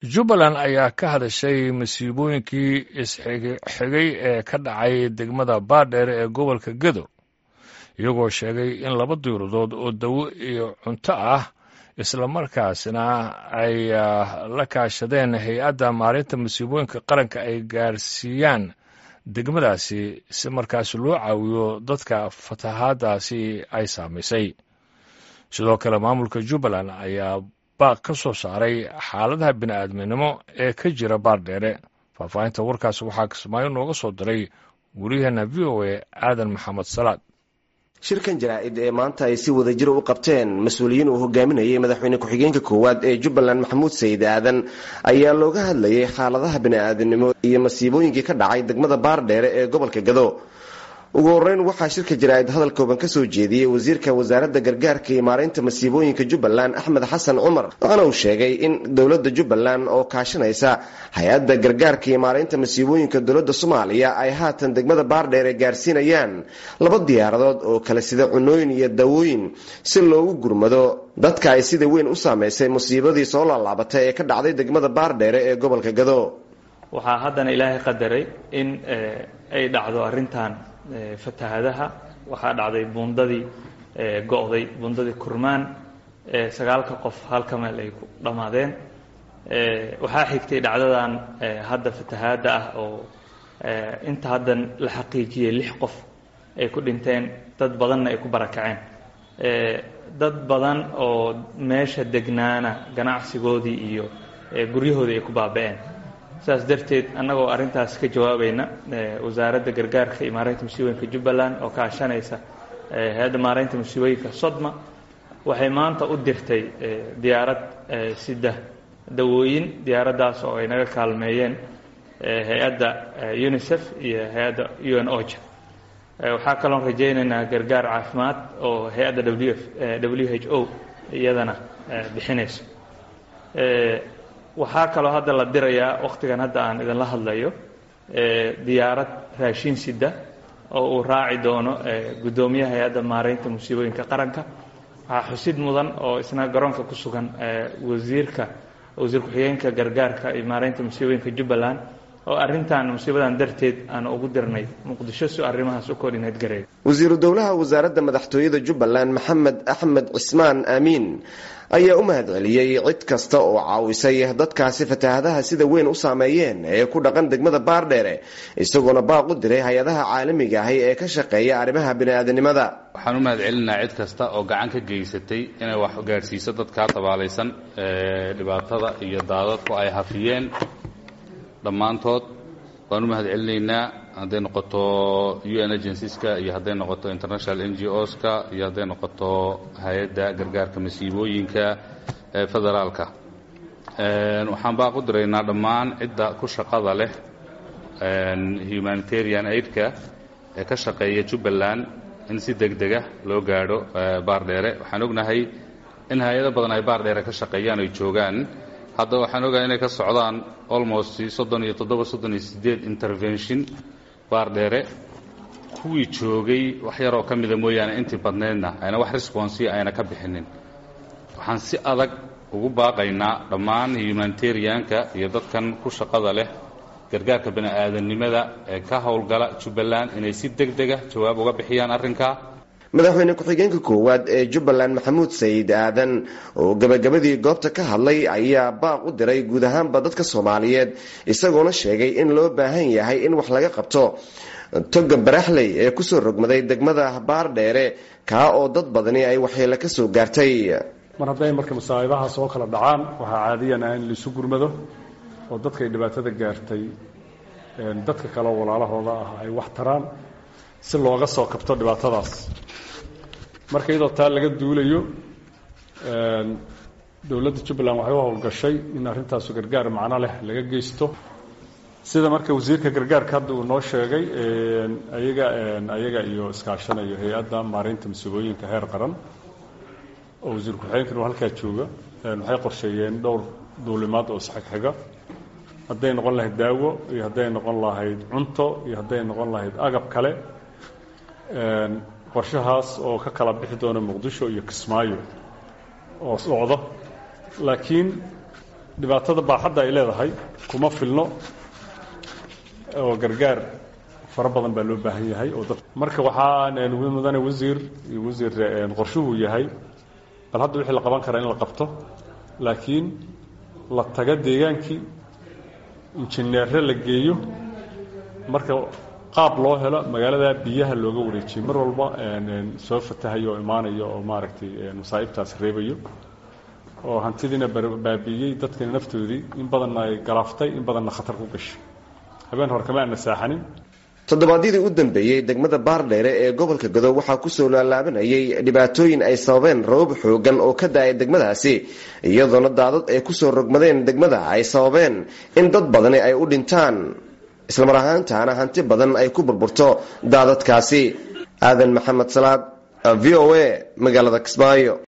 jubbaland ayaa ka hadashay masiibooyinkii isxigay ee ka dhacay degmada baadheere ee gobolka gedo iyagoo sheegay in laba diiradood oo dawo iyo cunto ah islamarkaasna ay la kaashadeen hay-adda maalinta masiibooyinka qaranka ay gaarsiiyaan degmadaasi si markaas loo caawiyo dadka fatahaadaasi ay saamaysay sidoo kale maamulka jubbaland ayaa baaq ka soo saaray xaaladaha bini'aadminimo ee ka jira baardheere faahfaahinta warkaas waxaa kismaayo nooga soo diray wariyaheenna v o a aadan maxamed salaad shirkan jaraa-id ee maanta ay si wada jira u qabteen mas-uuliyiin uu hogaaminayay madaxweyne ku-xigeenka koowaad ee jubbaland maxamuud sayid aadan ayaa looga hadlayay xaaladaha bini'aadanimo iyo masiibooyinkii ka dhacay degmada baardheere ee gobolka gado ugu horeyn waxaa shirka jaraa-id hadal kooban ka soo jeediyey wasiirka wasaaradda gargaarka iyo maareynta masiibooyinka jubbaland axmed xasan cumar waxaana uu sheegay in dowladda jubbaland oo kaashanaysa hay-adda gargaarka iyo maareynta masiibooyinka dowladda soomaaliya ay haatan degmada baardheere gaarsiinayaan laba diyaaradood oo kale sida cunooyin iyo dawooyin si loogu gurmado dadka ay sida weyn u saameysay musiibadii soo laalaabatay ee ka dhacday degmada baardheere ee gobolka gado waxaa haddana ilaahay qadaray in ay dhacdo arrintan fatahadaha waxaa dhacday buundadii go'day buundadii kurmaan sagaalka qof halka meel ay ku dhammaadeen waxaa xigtay dhacdadan hadda fatahaadda ah oo inta haddan la xaqiijiyey lix qof ay ku dhinteen dad badanna ay ku barakaceen dad badan oo meesha degnaana ganacsigoodii iyo guryahoodii ay ku baaba-een saas darteed annagoo arrintaas ka jawaabayna wasaaradda gargaarka iyo maareynta musiibooyinka jubbaland oo kaashanaysa hay-adda maareynta musiibooyinka sodma waxay maanta u dirtay diyaarad sida dawooyin diyaaraddaas oo ay naga kaalmeeyeen hay-adda unisef iyo hay-adda u n oja waxaa kaloon rajaynaynaa gargaar caafimaad oo hay-adda w f w h o iyadana bixinayso waxaa kaloo hadda la dirayaa wakhtigan hadda aan idinla hadlayo diyaarad raashin sida oo uu raaci doono guddoomiyaha hay-adda maareynta musiibooyinka qaranka waxaa xusid mudan oo isna garoonka ku sugan wasiirka wasiir ku-xigeenka gargaarka iyo maareynta musiibooyinka jubbaland oo arrintan musiibadan darteed aan ugu dirnay muqdisho si arrimahaas u koordhineed gareeyo wasiiru dowlaha wasaaradda madaxtooyada jubbaland maxamed axmed cismaan aamiin ayaa u mahad celiyey cid kasta oo caawisay dadkaasi fatahaadaha sida weyn u saameeyeen ee ku dhaqan degmada baardheere isagoona baaq u diray hay-adaha caalamiga ahi ee ka shaqeeya arrimaha bini'aadanimada waxaan u mahad celinaha cid kasta oo gacan ka geysatay inay wax gaadhsiiso dadkaa tabaalaysan dhibaatada iyo daadadku ay hafiyeen dhammaantood waan u mahad celinaynaa hadday noqoto u n agencies-ka iyo hadday noqoto international n g o-ska iyo hadday noqoto hay-adda gargaarka masiibooyinka ee federaalka waxaan baaq u diraynaa dhammaan cidda ku shaqada leh humanitarian aidka ee ka shaqeeya jubbaland in si deg dega loo gaadho baardheere waxaan ognahay in hay-ado badan ay baardheere ka shaqeeyaan ay joogaan hadda waxaan ogahay inay ka socdaan almost soddon iyo toddoba soddon iyo siddeed intervention baardheere kuwii joogay wax yaroo ka mida mooyaane intii badnaydna ayna wax responsiya ayna ka bixinin waxaan si adag ugu baaqaynaa dhammaan humanitarianka iyo dadkan ku shaqada leh gargaarka bini'aadanimada ee ka howlgala jubbaland inay si deg dega jawaab uga bixiyaan arrinkaa madaxweyne ku-xigeenka koowaad ee jubbaland maxamuud sayid aadan oo gabagabadii goobta ka hadlay ayaa baaq u diray guud ahaanba dadka soomaaliyeed isagoona sheegay in loo baahan yahay in wax laga qabto toga baraxley ee kusoo rogmaday degmada baardheere kaa oo dad badani ay waxyeelo ka soo gaartay mar hadday marka masaa'ibaha soo kala dhacaan waxaa caadiyan ah in laisu gurmado oo dadkay dhibaatada gaartay dadka kaleoo walaalahooda ah ay wax taraan si looga soo kabto dhibaatadaas marka iyadoo taa laga duulayo dowladda jubbaland waxay u howlgashay in arrintaasu gargaar macno leh laga geysto sida marka wasiirka gargaarka hadda uu noo sheegay ayaga ayaga iyo iskaashanayo hay-adda maareynta masiibooyinka heer qaran oo wasiir ku-xigeenkan halkaa jooga waxay qorsheeyeen dhowr duulimaad oo isxigxiga hadday noqon lahayd daawo iyo hadday noqon lahayd cunto iyo hadday noqon lahayd agab kale qorshahaas oo ka kala bixi doona muqdisho iyo kismaayo oo socdo laakiin dhibaatada baaxadda ay leedahay kuma filno oo gargaar fara badan baa loo baahan yahay oo dad marka waxaa mudane wasiir iyo wasiir qorshuhu yahay bal hadda wixii la qaban karaa in la qabto laakiin la taga deegaankii injineere la geeyo marka qaab loo helo magaalada biyaha looga wareejiyo mar walba soo fatahayo oo imaanayo oo maaragtay masaa'ibtaas reebayo oo hantidiina baabi'iyey dadkina naftoodii in badanna ay galaaftay in badanna khatar ku gashay habeen hore kama aana saaxanin toddobaadyadii u dambeeyey degmada baardheere ee gobolka godow waxaa kusoo laalaabanayay dhibaatooyin ay sababeen rabab xoogan oo ka da-ay degmadaasi iyadoona daadad ay kusoo rogmadeen degmada ay sababeen in dad badani ay u dhintaan islamar ahaantaana hanti badan ay ku burburto daadadkaasi aadan maxamed salaad v o a magaalada kismaayo